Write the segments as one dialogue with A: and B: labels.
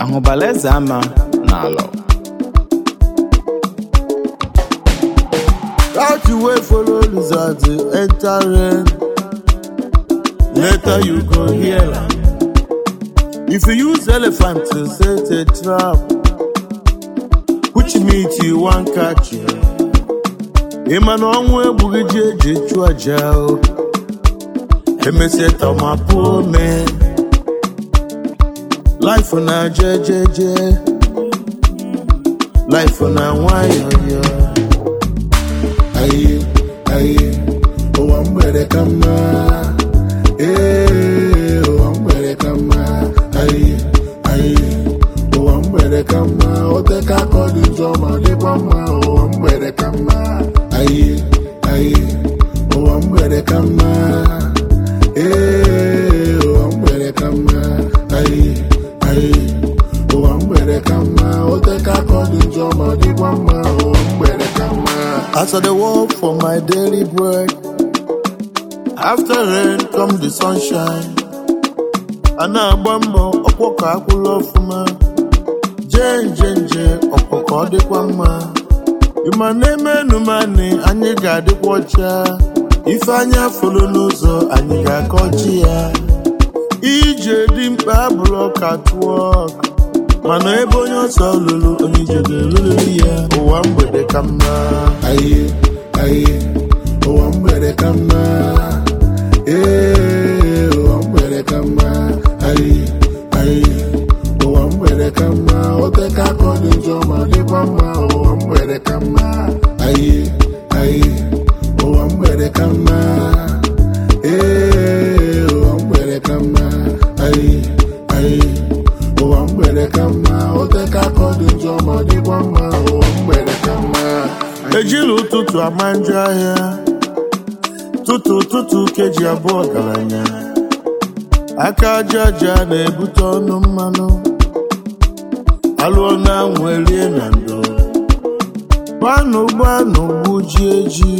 A: ahụbala eze ama n'alọ
B: That you wait follow lizard to enter rain. Later you go hear am. If you use elephant to set a trap, which meat you wan catch ya? Ịma na ọnwụ egbughị ji eji chụọ aja o. Emesie tọmapụ ome. Life na jejeje. Life na nwayọyọ.
C: aye aye ụwa mgbede ka mma ee ụwa mgbede ka mma aye aye ụwa mgbede ka mma oteka aka ọ dị njọ ma dịkwa mma ụwa mgbede ka mma aye aye ụwa mgbede ka mma ee ụwa mgbede ka mma aye aye ụwa mgbede ka mma oteka aka ọ dị njọ ma dịkwa mma ụwa mgbede ka mma
B: As I dey work for my daily bread, after rain come the sunshine. A na-agba mbọ ọkwọ ka akwụla ọfụma, jee nje nje ọkwọ ka ọ dịkwa mma. Ịma na-eme enumani anyị ga-adịkwa ọcha, ife anya folo n'ụzọ anyị ga-akọchi ya. Ije dị mkpa abụrụ ọka tụọ mana ebe onye ọsọ lụrụ onye ije ga-eruriri ya ụwa mgbede ka mma.
C: aye aye ụwa mgbede ka mma ee ụwa mgbede ka mma aye aye ụwa mgbede ka mma oteka aka ọ dị njọ ma dịkwa mma ụwa mgbede ka mma aye aye ụwa mgbede ka mma ee ụwa mgbede ka mma aye aye ụwa mgbede ka mma oteka aka ọ dị njọ ma dịkwa mma ụwa mgbede ka mma
B: ejila ụtụtụ ama njọ ahịa tụtụ tụtụ keji abụọ ọgaranya aka aja aja na-ebute ọnụ mmanụ alụọ na anwụ erie na ndo gbanụ gbanụ gbuji eji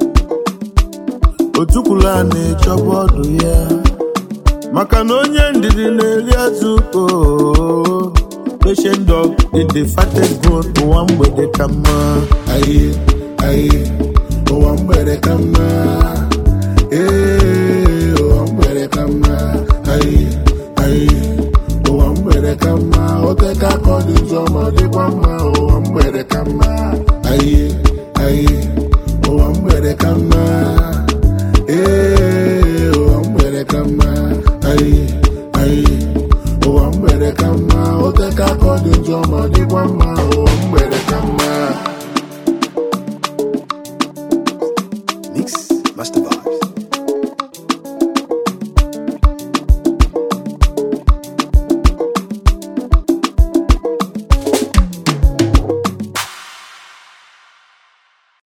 B: otukwula na-echọba ọdụ ya maka na onye ndidi na-eri azụ oo patient dog in the fattest bone ụwa mgbede ka mma
C: aye aye ụwa mgbede ka mma ee ụwa mgbede ka mma aye aye ụwa mgbede ka mma oteka aka ọ dị njọ ma dịkwa mma ụwa mgbede ka mma aye aye ụwa mgbede ka mma ee ụwa mgbede ka mma aye aye ụwa mgbede ka mma oteka aka ọ dị njọ ma dịkwa mma